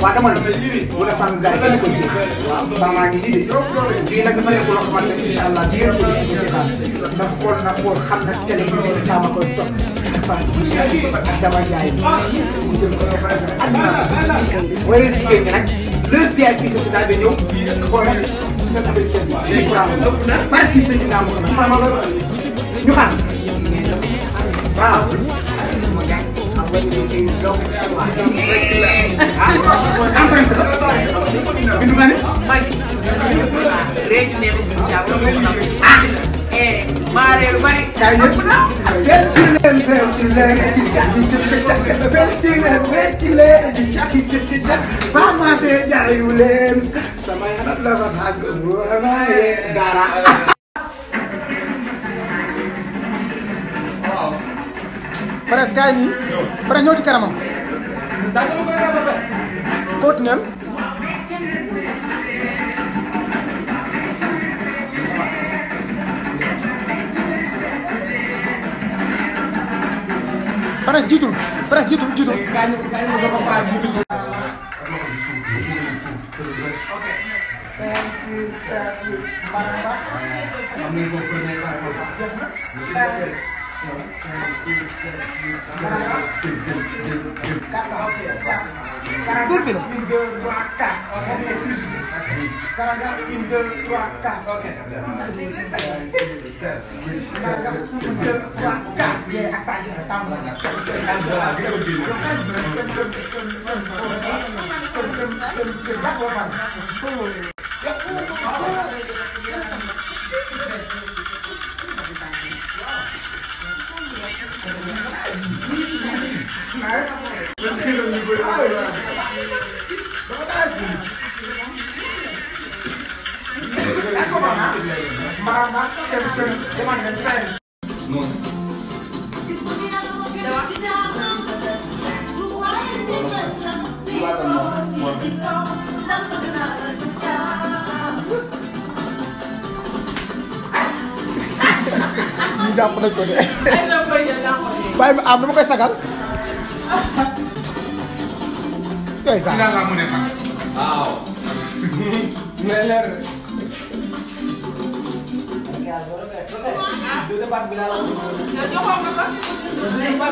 waaw dama ne bu dee fànn gars yi kenn ko ji waaw maa ngi nii de lii nag dafa nekk loo xamante ne incha allah di ngeen ko di ci xam na xool na xool xam na télé bi nekk caama koy topp fànn bu si ak dama jaay mu jël ko ak naa ko waaye jigéen ñi nag les VIP sa ci daal di ñëw xool na nga tamit kenn bi barki sëñ bi naa mo xam xama loolu ñu xaar waaw empreinte la bindu nga ne réew mi neexul bi jàpp ah eh maa réew bari kaay ñëpp fecc leen fecc leen di jàkki jëkki jàkki fecc leen fecc leen di jàkki jëkki jàkki ba ma fee jaayu leen sama yaram la fa tàgg waaye dara presque kaay nii presque ñëw ci kanamam daa ko koy rafetlu continuel presque jiitul presque jiitul jiitul. Tur bi la. Une, deux, trois, quatre. Karaga, une, deux, trois, quatre. Karaga, une, deux, trois, quatre. Yeah, attaque, attaque. ñu jàpp nañ ko de ay na koy jël naa ko bàyyi ma am dama koy sagal yooyu sax yow joxoon nga ko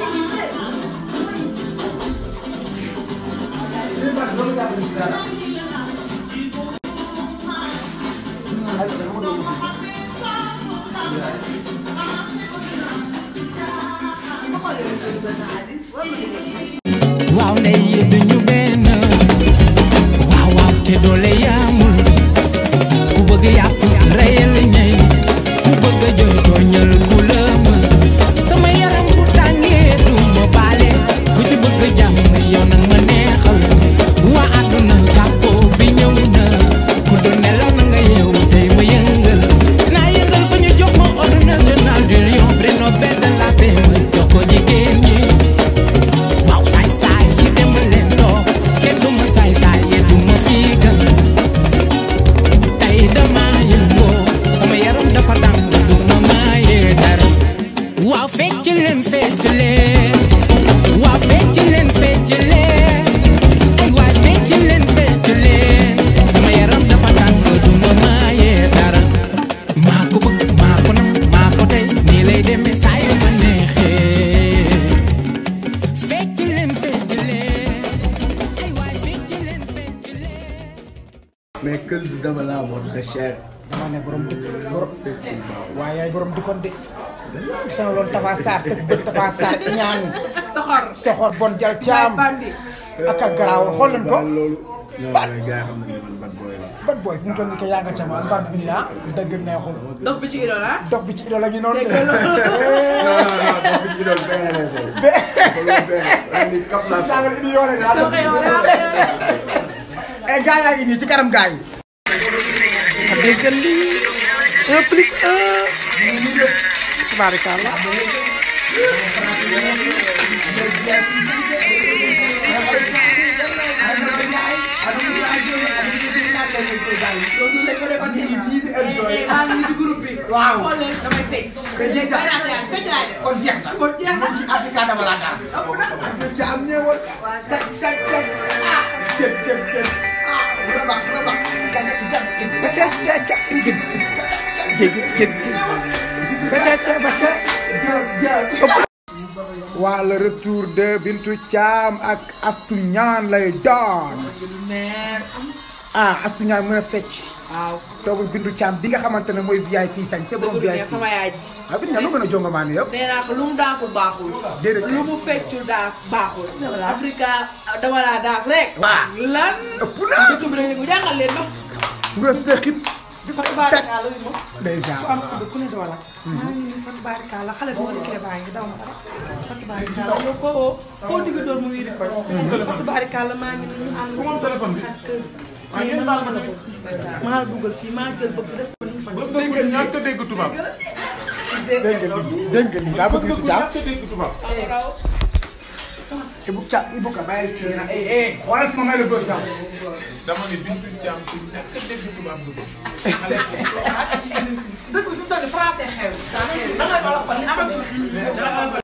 waaw ne yi duñu benn waaw waaw te doole yaamul ku bëgg yàpp reyal ñey ku bëgg jël tooñal ku la mën sama yaram bu tàngee du ma baale ku ci bëgg jàmm yow nag ma neexal waa àdduna kàppoo bi ñëw na ku doon nelaw na nga yeewu tey ma yëngal naa yëngal ba ñu jox ma ordre national du lion prix Nobel de la paix ma jox ko jigéen ñi waaw saay saay yi dem leen toog kenn du ma saay saay yi du ma fiigal tey dama yëngoo sama yaram dafa tàng du ma maayee dara waaw fecc leen fecc leen waaw fecc leen fecc leen ay waay fecc leen fecc leen sama yaram dafa tàng du ma maayee dara maa ko bëgg maa ko nam maa ko tey nii lay demee saa yu ma neexee fecc leen fecc leen ay waay fecc leen fecc leen mais kël si dama laa moon très cher. dama ne borom dëkk borom waaye yaay borom dëkkoon de sama loon Tafa Sarr tëgg bët Tafa Sarr ñaan soxor soxor bon jal caam bandi ak ak garaaw xool leen ko baal loolu. non mais gars yi xam nañ ne man bad boy la. bat booy fu mu toll nii ko yaa nga ca ma mbar bi la dëgg neexul dof bi ci idole ah dox bi ci idole la ñu noonu de dégg nga loolu non non non non bi ñu doon benn la soo. be loolu benn ren ni kap laa saaga idi yoone daal dof yow yaa ay gaa yaa ngi nii ci kanam gaa yi déggal lii un plus un tabaarikàlla loolu lañ ko defoon tey maa ngi ci groupe bi Waaw. xool leen damay fecc léegi bay naa tey fecc laay def kon jeex na kon jeex na ci Africa dama la daas ëpp na ci am ñëwoon taj taj taj ah jël baca gin gin gin baca baca waa le retour de Bintu Thiam ak Astou Niane lay doon ah Astou Niane mën a fecc waaw toogu Bintu Thiam bi nga xamante ne mooy VIP sañ c'est borom dëgg VIP la sama yaay ji ah Bintu Thiam lu gën a jonga maa ni yow nee naa ko lu mu daasul baaxul déedéet lu mu feccul daas baaxul Afrika dama laa daas rek Waaw. lan ëpp na dëkk bi dañu ko jàngal leen ma nga sëxit Fatou Barikalla wi ma déjà ku am ku ku ne doola maa ngi nii Fatou Barikalla xale bi ma dikkee baa ngi daw ma dara Fatou Barikalla yow koo woo koo digg door mu wiiri ko Fatou Barikalla maa ngi nii ñu ànd ak téléphone bi waaye ngeen baal ma ne ko maa dugal fii maa jël bëgg def ko nii fan dégg nga ñàkk dégg tubaab dégg nga lii dégg nga lii daa bëgg Bintu Thiam Ibu Thiam Ibu ka bàyyi kii na eh eh xoolal fi ma may la bëgg sax dama ne Bintu Thiam ku nekk dégg tubaab du ko. dëkk bi fi mu toll nii français xew da ngay olofal